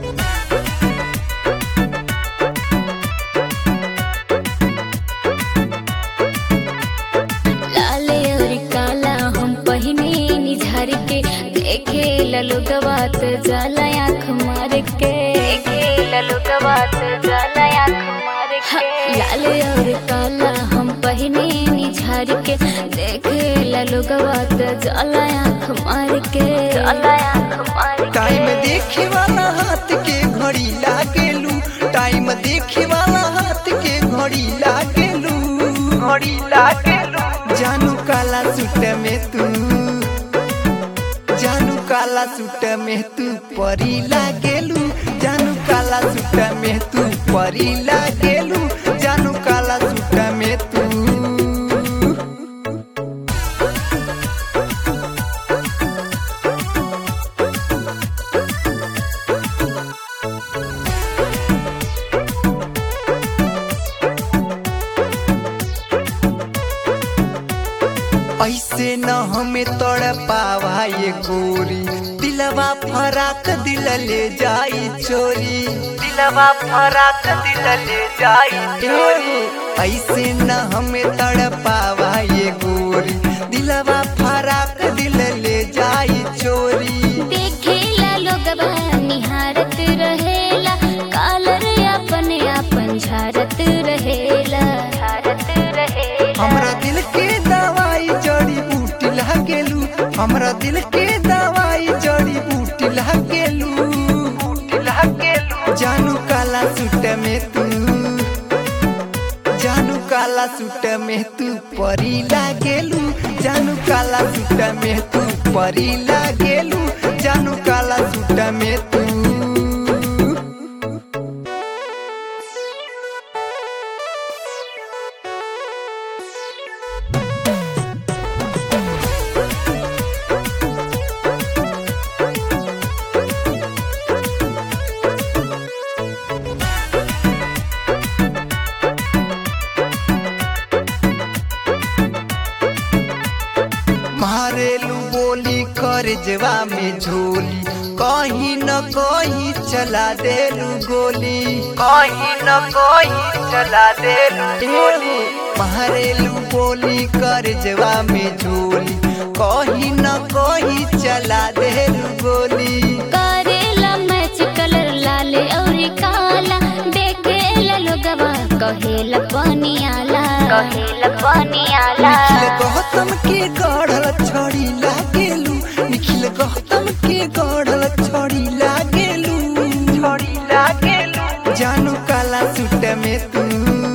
लाल और काला हम पहिने निझार के देखे ललो गवात जाला आँख मार के देखे ललो गवात जाला आँख मार के लाल और काला हम पहिने निझार के देखे ललो गवात जाला आँख मार के जाला आँख मार के टाइम देखे वाला हाथ के घड़ी लागेलू टाइम देखे वाला हाथ के घड़ी लागेलू घड़ी लागेलू जानू काला सूट में तू जानू काला सूट में तू परी लागेलू जानू काला सूट में तू परी लागेलू जानू काला सूट में तू ऐसे न हमें तोड़ पावा ये गोरी दिलवा फराक दिल ले जाई चोरी दिलवा फराक दिल ले जाई चोरी ऐसे न हमें तड़ पावा ये गोरी दिलवा फराक दिल ले जाई चोरी देखेला लोगवा निहारत रहेला कालर अपने आपन झारत रहेला झारत रहेला हमरा दिल के दवाई जड़ी बूटी लागेलू हमरा दिल के दवाई जड़ी बूटी लागेलू बूटी लागेलू जानू काला सूट में तू जानू काला सूट में तू परी लागेलू जानू काला सूट में तू परी लागेलू जानू काला सूट में तू मारेलू बोली कर जवा में झोली कहीं न कहीं चला देलू गोली कहीं न कहीं चला देलू गोली मारेलू बोली कर जवा में झोली कहीं न कहीं चला देलू गोली करेला मैच कलर लाल और काला देखेला लोगवा कहेला पानी आला कहेला पानी आला निखिल गौतम के गढ़ल छड़ी लागेलू निखिल गौतम के गढ़ल छड़ी लागेलू छड़ी लागेलू जानू काला सूट में तू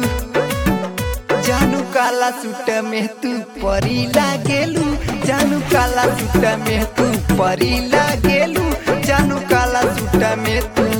जानू काला सूट में तू परी लागेलू जानू काला सूट में तू परी लागेलू जानू काला सूट में तू